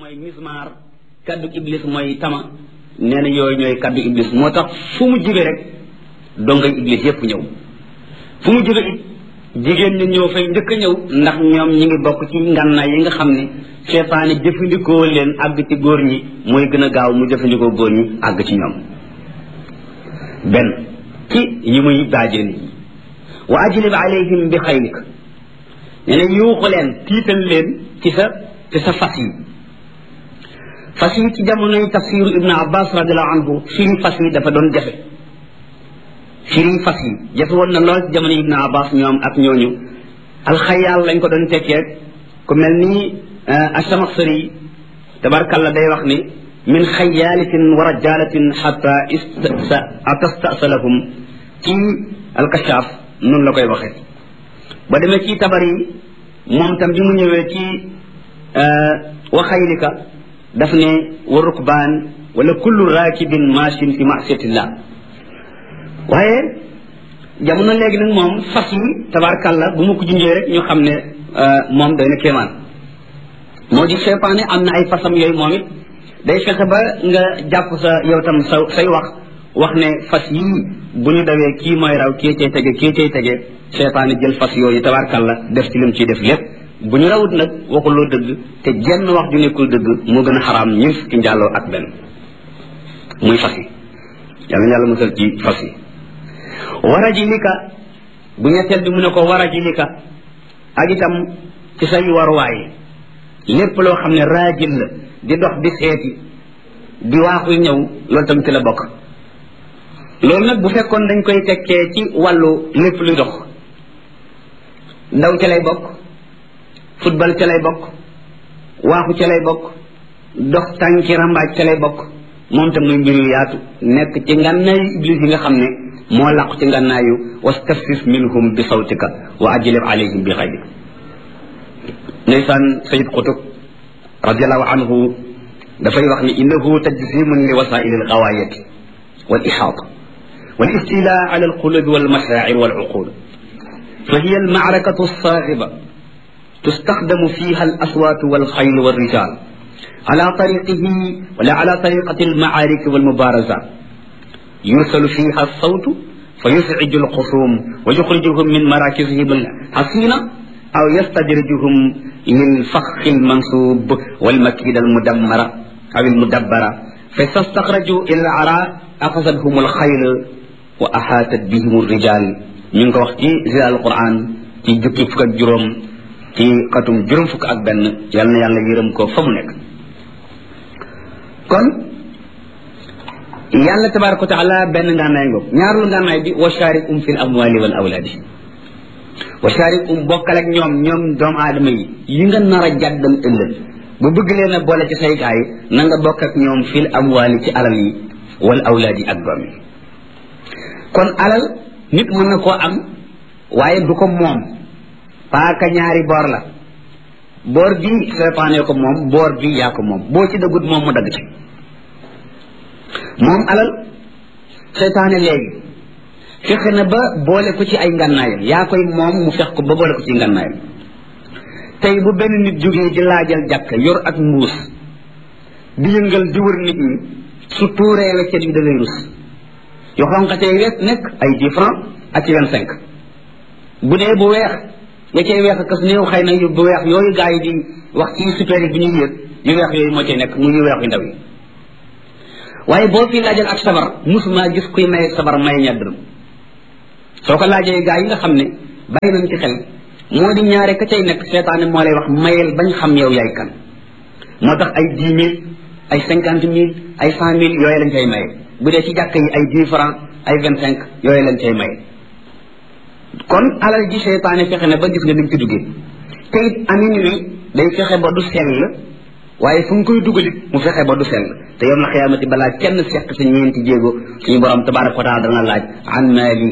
mooy mismaar kaddu iblis mooy tama nee na yooyu ñooy kaddu iblis moo tax fu mu jóge rek dongay iblis yépp ñëw fu mu jóge it jigéen ñi ñëw fay njëkk a ñëw ndax ñoom ñi ngi bokk ci ngànnaay yi nga xam ne seetaane jëfandikoo leen àgg ci góor ñi mooy gën a gaaw mu jëfandikoo góor ñi àgg ci ñoom benn ci yi muy daajee nit ñi wa ajlib alayhim bi xaylik nee na yuuxu leen tiital leen ci sa ci sa fas yi fas yi ci jamonoy tafsiru ibnu abbas radiallahu anhu firi fas yi dafa doon jafe firi fas yi jafe woon na lool ci jamono ibnu abbas ñoom ak ñooñu alxayaal lañ ko doon tekkee ku mel ni asamaxsari tabarkalla day wax ni min xayaalatin wa rajalatin xata atastasalahum ci alkashaaf noonu la koy waxee ba demee ci tabar yi moom tam bi mu ñëwee ci wa xaylika daf ne wa rukbaan wala kullu raakibin machin fi masiyatillah waaye jamono léegi nag moom fas yi tabarkalla bu ma ko junjee rek ñu xam ne moom day na kéemaan moo di seytaane am na ay fasam yooyu moom it day fexe ba nga jàpp sa yow tam sa say wax wax ne fas yii bu ñu dawee kii mooy raw kii cay tege kii cay tege seytaane jël fas yooyu tabarkalla def ci lim ciy def lépp bu ñu rawut nag waxuloo dëgg te jenn wax ju nekkul dëgg moo gën a xaraam ñun fukki njàlloo ak benn muy fas yi yàlla yàlla musal ci fas yi wara ji lika bu ñetteel bi mu ne ko wara ji lika ak itam ci say waruwaay lépp loo xam ne raajil la di dox di seeti di waaxu ñëw loolu tam ci la bokk loolu nag bu fekkoon dañ koy tekkee ci wàllu lépp luy dox ndaw ca lay bokk football ca lay bokk waaxu ca lay bokk dox tànki rambaaj ca lay bokk moom tam muy mbir yu yaatu nekk ci ngànnaayu iblis yi nga xam ne moo làqu ci ngànnaayu wastafsis minhum bi sawtika wa ajlib alayhim bi xayrik ndeysaan sayid qutub radiallahu anhu dafay wax ni innahu tajsimun li wasaili algawaayati wal ixaata wal istila ala alqulubi wal mashaacir wal uqul fa hiya almacrakatu alsaaxiba تستخدم فيها الأصوات والخيل والرجال على طريقه ولا على طريقة المعارك والمبارزات يرسل فيها الصوت فيزعج الخصوم ويخرجهم من مراكزهم الحصينة أو يستدرجهم للفخ المنصوب والمكيدة المدمرة أو المدبرة فإذا استخرجوا إلى العراء أخذتهم الخيل وأحاطت بهم الرجال من وقت زي القرآن في جكي فك جروم ci xatum juróom fukk ak benn yal na yàlla yërëm ko fa mu nekk kon yàlla tabaraka wa taala benn ngànnaay ngoog ñaarul ngànnaay bi wa sharikum fil amwali wal awlaadi wa sharikum bokkal ak ñoom ñoom doomu aadama yi yi nga nar a jàddal ëllëg bu bëgg leen a boole ci say gaay na nga bokk ak ñoom fil amwali ci alal yi wal awlaadi ak doom yi kon alal nit mën na koo am waaye du ko moom paaka ñaari boor la boor bi seytaane ko moom boor bi yaa ko moom boo ci dëggut moom mu dagg ci moom alal seytaane léegi fexe na ba boole ko ci ay ngànnaayam yaa koy moom mu fex ko ba boole ko ci ngànnaayam tey bu benn nit jógee di laajal jàkk yor ak mbuus di yëngal di wër nit ñi su tuuree weccet bi da ngay rus yoo xonqatee wet nekk ay dix francs ak ci vingt cinq bu dee bu weex ya cay weex kas néew xëy na yu bu weex yooyu gaa yi di wax ci super yi bi ñuy yëg yu weex yooyu moo cay nekk mu yu weex yu ndaw yi waaye boo fi laajal ak sabar musuma gis kuy may sabar may ñaar dërëm soo ko laajee gaa yi nga xam ne bàyyi nañ ci xel moo di ñaare ka cay nekk seetaane moo lay wax mayel bañ xam yow yaay kan moo tax ay dix mille ay cinquante mille ay cent mille yooyu lañ cay maye bu dee ci jàkk yi ay dix francs ay vingt cinq yooyu lañ cay maye kon alal ji seytaane fexe na ba gis nga ni mu ci duggee te it amin wi day fexe ba du sell waaye fu mu koy dugalit mu fexe ba du sell te yom la xiyaamati balaa kenn seq sa ñeenti jéego suñu borom tabaraka wa taala dana laaj an maali